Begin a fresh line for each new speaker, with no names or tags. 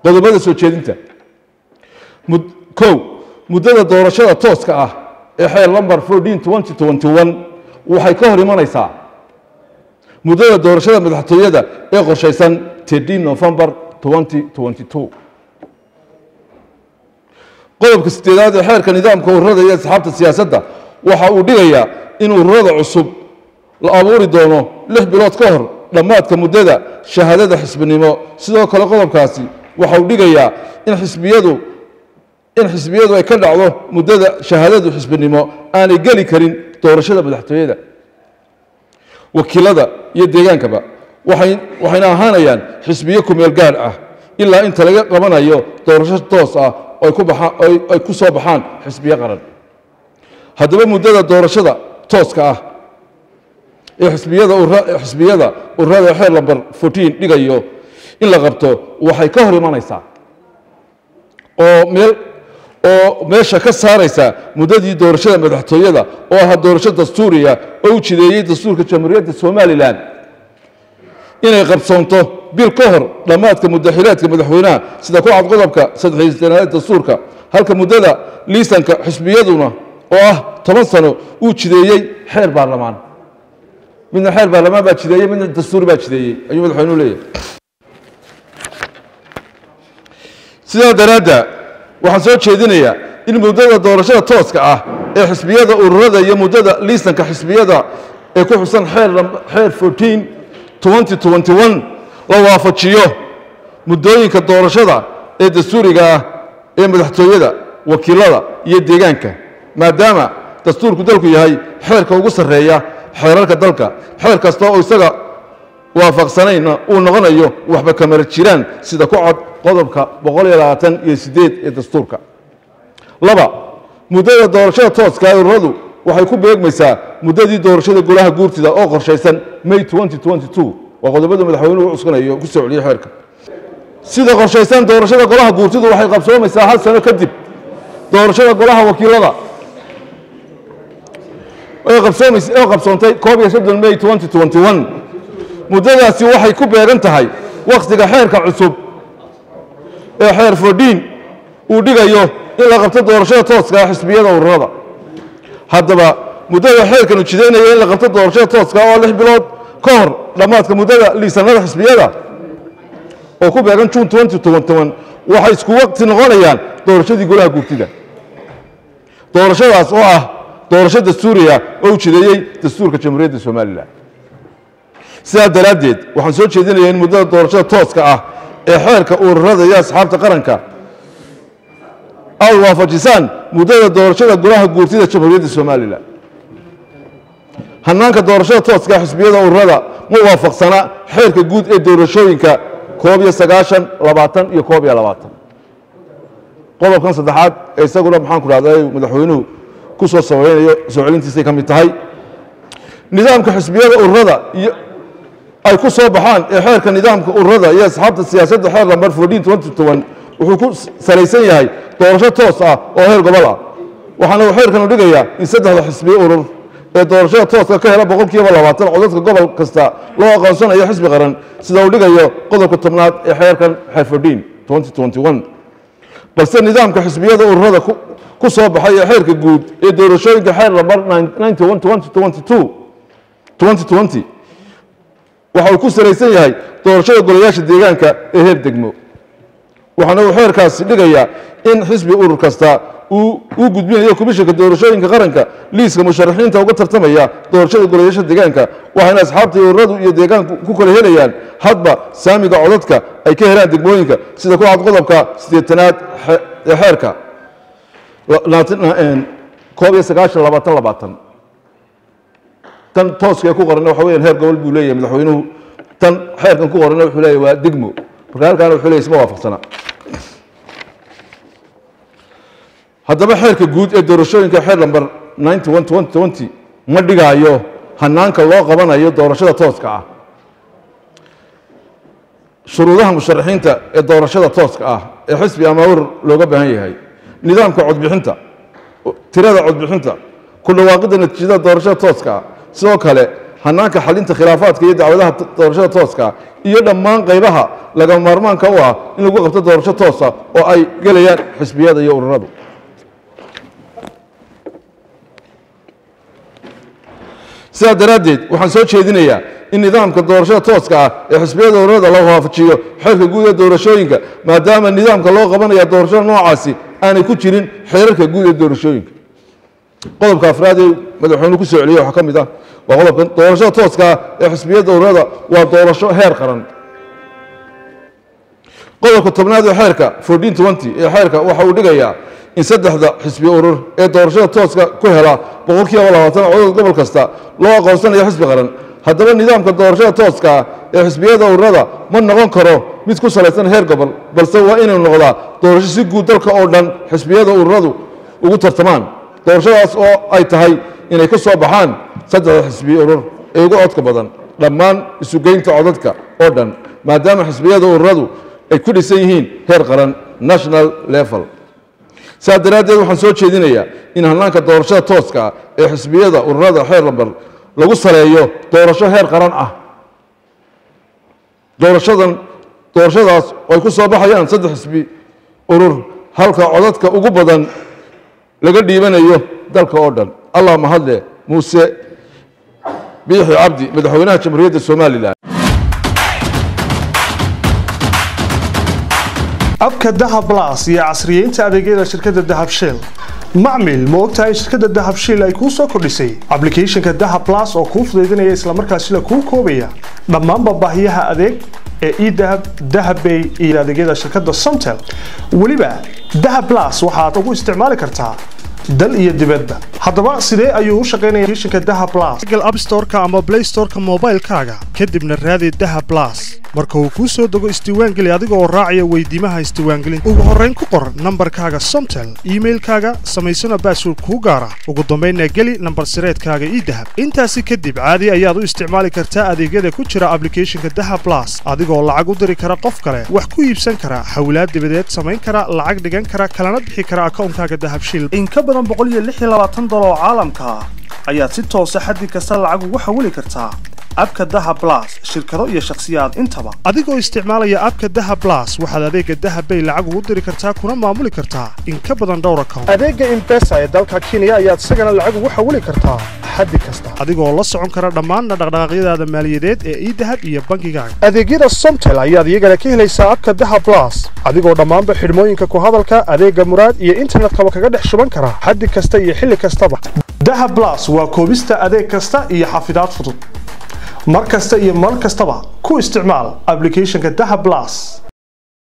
qodobada soo jeedinta Mud- kow muddada doorashada tooska ah ee xeer lamber 14 waxay ka hor imanaysaa muddada doorashada madaxtooyada ee qorshaysan 13 november 2022 qodobka sideedaad ee xeerka nidaamka ururada iyo asxaabta siyaasadda waxa uu dhigayaa in ururada cusub la abuuri doono lix bilood ka hor dhammaadka muddada shahaadada xisbinimo sidoo kale qodobkaasi waxa uu dhigayaa in xisbiyadu in xisbiyadu ay ka dhacdo muddada shahaadadu xisbinimo aanay geli karin doorashada madaxtooyada wakiilada iyo deegaankaba waxay waxayna ahaanayaan xisbiyo kumeel gaar ah ilaa inta laga qabanayo doorasho toos ah oo ay ku baxaan oo ay- ay ku soo baxaan xisbiyo qaran haddaba muddada doorashada tooska ah ee xisbiyada urra- xisbiyada ururada xeer lamber 14 dhigayo in la qabto waxay ka hor imanaysaa oo meel oo meesha ka saaraysa muddadii doorashada madaxtooyada oo ahaa doorasho dastuuriya oo u jideeyey dastuurka jamhuuriyadda somalilan inay qabsoonto bil ka hor dhammaadka muddaxilaadka madaxweynaha sida ku cad qodobka saddexiystenaad dastuurka halka muddada liisanka xisbiyaduna oo ah toban sano uu jideeyey xeer baarlamaan midna xeer baarlamaan baa jideeyey midna dastuur baa jideeyey ayuu madaxweynuhu leeyahay sidaa daraadda waxaan soo jeedinayaa in muddada doorashada tooska ah ee xisbiyada ururada iyo muddada liisanka xisbiyada ee ku xusan xeer lam- xeer 14 2021 la waafajiyo muddooyinka doorashada ee dastuuriga ah ee madaxtooyada wakiilada iyo deegaanka maadaama dastuurku dalku yahay xeerka ugu sarreeya xeerarka dalka xeer kasta oo isaga waafaqsanayna uu noqonayo waxba kamara jiraan sida ku cod qodobka iyo sideed ee dastuurka laba muddada doorashada tooska ee ururadu waxay ku beegmaysaa muddadii doorashada golaha guurtida oo qorshaysan may 2022 waa qodobada madaxweynuhu u cuskanayo ku soo celiyey xeerka sida qorshaysan doorashada golaha guurtidu waxay qabsoomaysaa hal sano kadib doorashada golaha wakiilada ee qabsoomays- ee qabsoontay koob iyo soddon may 2021 muddadaasi waxay ku beegan tahay wakhtiga xeerka cusub ee xeer fordhiin uu dhigayo in la qabto doorashada tooska ah xisbiyada ururada haddaba muddada xeerkan uu jidaynaya in la qabto doorashada tooska ah oo lix bilood ka hor dhammaadka muddada liisanada xisbiyada oo ku beegan juun 2021 waxay isku waqti noqonayaan doorashadii golaha guurtida doorashadaas oo ah doorasho dastuuriya oo uu jideeyey dastuurka jamhuuriyadda somalilan sidaa daraaddeed waxaan soo jeedinayaa in muddada doorashada tooska ah ee xeerka ururada iyo asxaabta qaranka aad waafajisaan muddada doorashada golaha guurtida jamhuuriyadda somalilan hannaanka doorashada tooska xisbiyada ururada ma waafaqsana xeerka guud ee doorashooyinka koob iyo sagaashan labaatan iyo koob iyo labaatan qodobkan saddexaad ee isaguna maxaan ku dhahday madaxweynuhu ku soo sabaynayo soo celintiisay ka mid tahay nidaamka xisbiyada ururada iyo ay ku soo baxaan ee xeerka nidaamka ururada iyo asxaabta siyaasadda xeer lambar 14 wuxuu ku salaysan yahay doorasho toos ah oo heer gobol ah waxaana uu xeerkanu dhigayaa in saddexda xisbiye urur ee doorashada tooska ka hela boqolkiiba labaatan codadka gobol kasta loo aqoonsanayo xisbi qaran sida uu dhigayo qodobka tobnaad ee xeerkan xeer 14 balse nidaamka xisbiyada ururada ku- ku soo baxay ee xeerka guud ee doorashooyinka xeer lambar 91 2020 waxa uu ku salaysan yahay doorashada golayaasha deegaanka ee heer degmo waxaana uu xeerkaasi dhigayaa in xisbi urur kasta uu u gudbinayo komishanka doorashooyinka qaranka liiska musharaxiinta uga tartamaya doorashada golayaasha deegaanka waxayna asxaabta iyo ururadu iyo deegaanku ku kala helayaan hadba saamiga codadka ay ka helaan degmooyinka sida ku cad qodobka siddeetanaad xe- ee xeerka la- labaatan- een, koob iyo sagaashan labaatan labaatan tan tooska ee ku qoranna waxa weeyaan heer gobol buu leeyahay madaxweynuhu tan xeerkan ku qoranna wuxuu leeyahay waa degmo marka halkaana wuxuu leeyahay isma waafaqsana haddaba xeerka guud ee doorashooyinka xeer lambar 91 ma dhigaayo hanaanka loo qabanayo doorashada tooska ah shuruudaha musharaxiinta ee doorashada tooska ah ee xisbi ama urur looga baahan yahay nidaamka codbixinta tirada codbixinta ku dhawaaqidda natiijada doorashada tooska ah sidoo kale hanaanka xalinta khilaafaadka iyo dacwadaha doorashada tooska iyo dhammaan qaybaha laga maarmaanka u ah in lagu qabto doorasho toosa oo ay gelayaan xisbiyada iyo ururadu sidaa daraaddeed waxaan soo jeedinayaa in nidaamka doorashada tooska ah ee xisbiyada ururada la waafajiyo xeerka guud ee doorashooyinka maadaama nidaamka loo qabanaya doorashada noocaasi aanay ku jirin xeerarka guud ee doorashooyinka qodobka afraad ee madaxweynuhu ku soo celiyey waxaa ka mid ah waa qodobkan doorashada tooska ah ee xisbiyada ururada waa doorasho heer qaran qodobka tobnaad ee xeerka ee xeerka waxa uu dhigayaa in saddexda xisbi urur ee doorashada tooska ku hela boqolkiiba labaatan codod gobol kasta loo aqoonsanayo xisbi qaran haddaba nidaamka doorashada tooska ah ee xisbiyada ururada ma noqon karo mid ku salaysan heer gobol balse waa inuu noqdaa doorasho si guud dalka oo dhan xisbiyada ururadu ugu tartamaan doorashadaas oo ay tahay inay ka soo baxaan saddexda xisbi urur ee ugu codka badan dhammaan isugeynta codadka oo dhan maadaama xisbiyada ururadu ay ku dhisan yihiin heer qaran national level sidaa daraaddeed waxaan soo jeedinayaa in hanaanka doorashada tooska ah ee xisbiyada ururada xeer lambar lagu saleeyo doorasho heer qaran ah doorashadan doorashadaas oo ay ku soo baxayaan saddex xisbi urur halka codadka ugu badan laga dhiibanayo dalka oo dhan allah mahadle muuse biixi cabdi madaxweynaha jamhuuriyadda somalilan
abka dahab blas iyo casriyeynta adeegyada shirkadda dahab shell macmil ma ogtahay shirkadda dahab shell ay kuu soo kordhisay ablicathonka dahab blas oo kuu fudaydinaya islamarkaasina kuu koobaya dhammaanba baahiyaha adeeg ee edahab dahabbay iyo adeegyada shirkadda somtel weliba dahab blas waxaad ugu isticmaali kartaa dal iyo dibadba haddaba sidee ayuu u shaqaynaya applicationka dahab blas google app store-ka ama play store-ka moobaylkaaga kadibna raadi dahab blas marka uu kuu soo dego isdiiwaangeli adiga oo raacaya weydiimaha isdiiwaangelinta ugu horrayn ku qor nambarkaaga somtel iimailkaaga samaysana baasword kuu gaara ugu dambaynna geli nambar sireedkaaga ii dahab intaasi kadib caadi ayaad u isticmaali kartaa adeegyada ku jira ablicathonka dahab blas adigoo lacag u diri kara qof kale wax ku iibsan kara hawlaad dibadeed samayn kara lacag dhigan kara kalana bixi kara akawnkaaga dahabshil in ka badan dolar oo caalamka ah ayaad si toosa xaddi kasta lacag ugu xawili kartaa abka daha blas shirkado iyo shakhsiyaad intaba adigoo isticmaalaya abka daha blas waxaad adeega dahabbay lacag ugu diri kartaa kuna maamuli kartaa in ka badan dhowr account adeega imbesa ee dalka kenya ayaad isagana lacag ugu xawili kartaa xaddi kasta adigoo la socon kara dhammaanna dhaqdhaqaaqyadaada maaliyadeed ee idahab iyo bangigaaga adeegyada somtel ayaad iyagana ka helaysaa abka daha blas adigoo dhammaanba xidhmooyinka ku hadalka adeega muraad iyo internetkaba kaga dhex shuban kara xaddi kasta iyo xilli kastaba daha blas waa koobista adeeg kasta iyo xafidaad fudud mar kasta iyo mar kastaba ku isticmaal ablicathonka daha blas